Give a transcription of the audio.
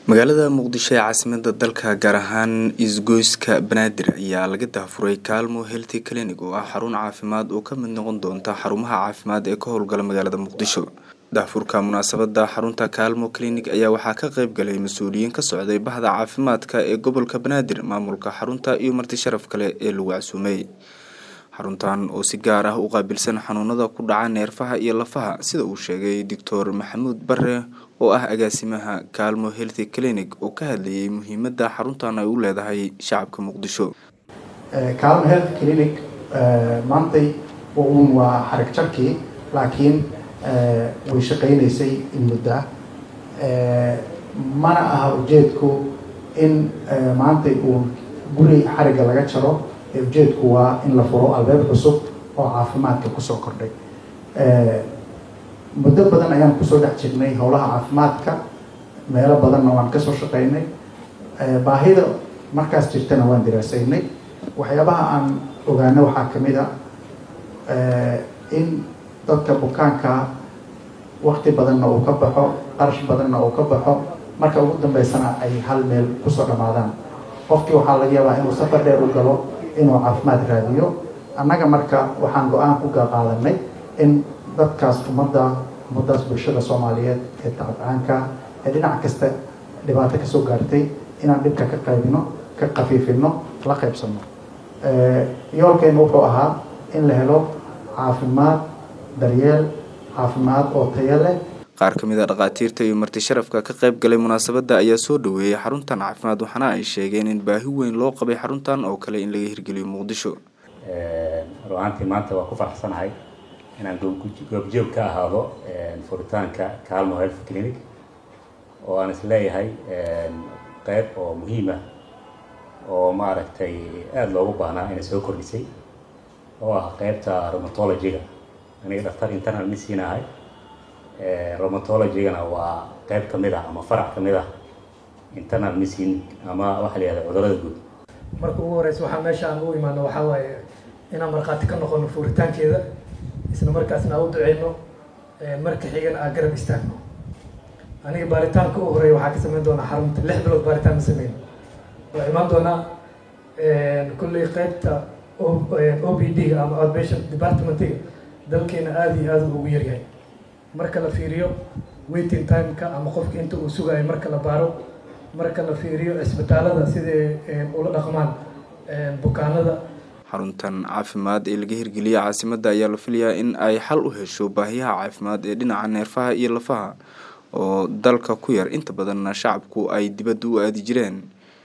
magaalada muqdisho ee caasimada dalka gaar ahaan isgoyska banaadir ayaa laga daafuray kaalmo healthy clinic oo ah xarun caafimaad oo ka mid noqon doonta xarumaha caafimaad ee ka howlgala magaalada muqdisho daafurka munaasabada xarunta kaalmo clinic ayaa waxaa ka qeyb galay mas-uuliyiin ka socday bahda caafimaadka ee gobolka banaadir maamulka xarunta iyo marti sharaf kale ee lagu casuumay xaruntan oo si gaar ah u qaabilsan xanuunada ku dhaca neerfaha iyo lafaha sida uu sheegay doctor maxamuud bare oo ah agaasimaha kaalmo healthy clinic oo ka hadlayay muhiimada xaruntan ay u leedahay shacabka muqdisho kaalmo health clinic maantay un waa xarag jarkii laakiin way shaqaynaysay in muddo ah mana aha ujeedku in maantay uu guri xarigga laga jaro ujeedku waa in la furo albeeb cusub oo caafimaadka kusoo kordhay muddo badan ayaan kusoo dhex jirnay howlaha caafimaadka meelo badanna waan kasoo shaqeynay baahida markaas jirtana waan diraasaynay waxyaabaha aan ogaano waxaa kamid a in dadka bukaanka wakti badanna uu ka baxo qarash badanna uu ka baxo marka ugu dambeysana ay hal meel kusoo dhamaadaan qofkii waxaa laga yaabaa inuu safar dheer u galo inuu caafimaad raadiyo annaga marka waxaan go-aan ku qaadanay in dadkaas ummadda ummadaas bulshada soomaaliyeed ee tacabcaanka ee dhinac kasta dhibaato kasoo gaartay inaan dhibka ka qaybino ka khafiifino la qaybsano yoolkeenu wuxuu ahaa in la helo caafimaad daryeel caafimaad oo tayo leh qaar ka mid a dhakhaatiirta iyo marti sharafka ka qayb galay munaasabadda ayaa soo dhaweeyay xaruntan caafimaad waxaana ay sheegeen in baahi weyn loo qabay xaruntan oo kale in laga hirgeliyo muqdisho ruaantii maanta waa ku faraxsanahay inaan goobjoog ka ahaado furitaanka calmo health clinic oo aan is leeyahay qeyb oo muhiima oo maaragtay aada loogu baahnaa inay soo kordhisay oo ah qeybta rheumatology-ga aniga dhaktar internal medicine ahay rheumatologygana waa qeyb ka mid ah ama farac ka mid ah internal medicine ama waxa la yihahda cudurada guud marka ugu horeysa waxaa meesha aan u imaano waxaa waaye inaan markhaati ka noqono fuuritaankeeda isla markaasna aan u duceyno marka xigana aan garab istaagno aniga baaritaanka u horeeya waxaa ka sameyn doonaa xarunta lix bilood baaritaan ma sameyn waa imaan doonaa kulley qeybta o b d ama outpatient departmentiga dalkeena aada iyo aada ugu yaryahay marka la fiiriyo waiting timeka ama qofka inta uu sugayo marka la baaro marka la fiiriyo cisbitaalada siday ula dhaqmaan bukaanada xaruntan caafimaad ee laga hirgeliyay caasimadda ayaa la filayaa in ay xal u hesho baahiyaha caafimaad ee dhinaca neerfaha iyo lafaha oo dalka ku yar inta badanna shacabku ay dibadda u aadi jireen